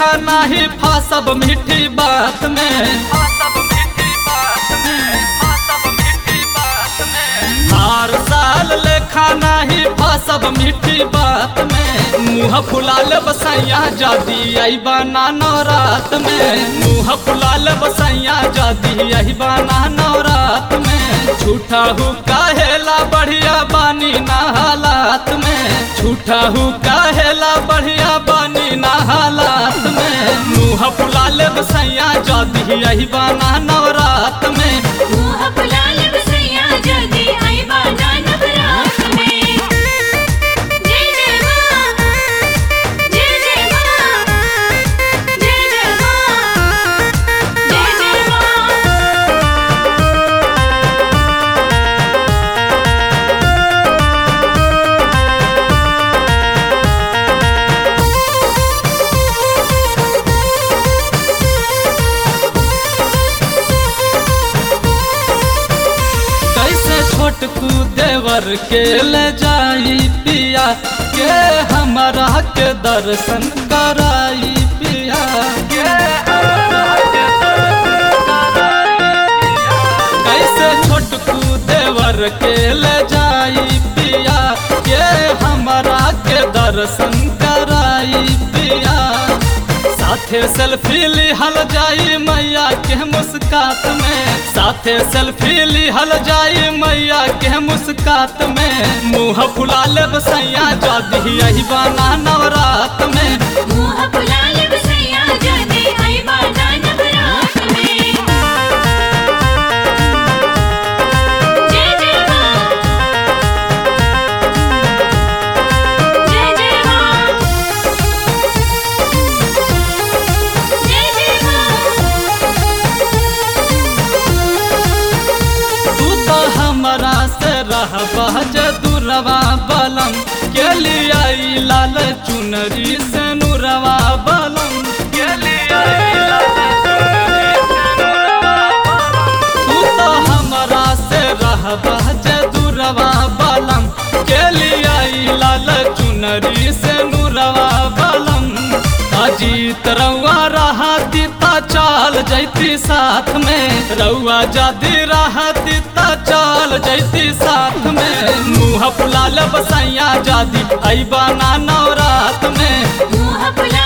नाही फासब मीठी बात में हर साल लेखा नाही फासब मीठी बात में मुँह फुलाल बसैया जादी आई बना नवरात में मुँह फुलाल बसैया जादी आई बना नवरात में झूठा हूँ काहेला बढ़िया बानी ना हालात में झूठा हूँ काहेला बढ़िया बानी ना हालात में मुँह फुलाल बसैया जादी आई बना नवरात में मुँह फुलाल बसैया जल्दी आई बाजा नवरात में जय जय माँ जय जय माँ जय जय माँ जय जय माँ कैसे छोटकू देवर के ले जाई पिया के हमारा के दर्शन कराई पिया के हमरा के दर्शन कराई पिया। कैसे छोटकू देवर के ले जाई पिया के हमारा के दर्शन कराई पिया साथे सेल्फी लिहल जाई मैया के मुस्कात में साथे सेल्फी लिहल जाई मैया के मुस्कात में मुँह फुलाल बसैया जादी यही बना नवरात में मुँह फुलाल बसैया जल्दी आई बाजा नवरात में जय जय माँ जय जय माँ जय जय तू तो हमरा से रह जे दुरवा बलम के लिए आई लाल चुनरी से नुरवा बलम के लिए आई लाल चुनरी से नुरवा बलम। तू तो हमरा से रह जे दुरवा बलम के लिए आई लाल चुनरी से नुरवा बलम अजीत रउआ रहती ता चाल जैती साथ में रउआ जादी रहती ता चाल जैती साथ में मुँह फुलाल बसैया जादी आई बना नवरात में मुँह फुलाल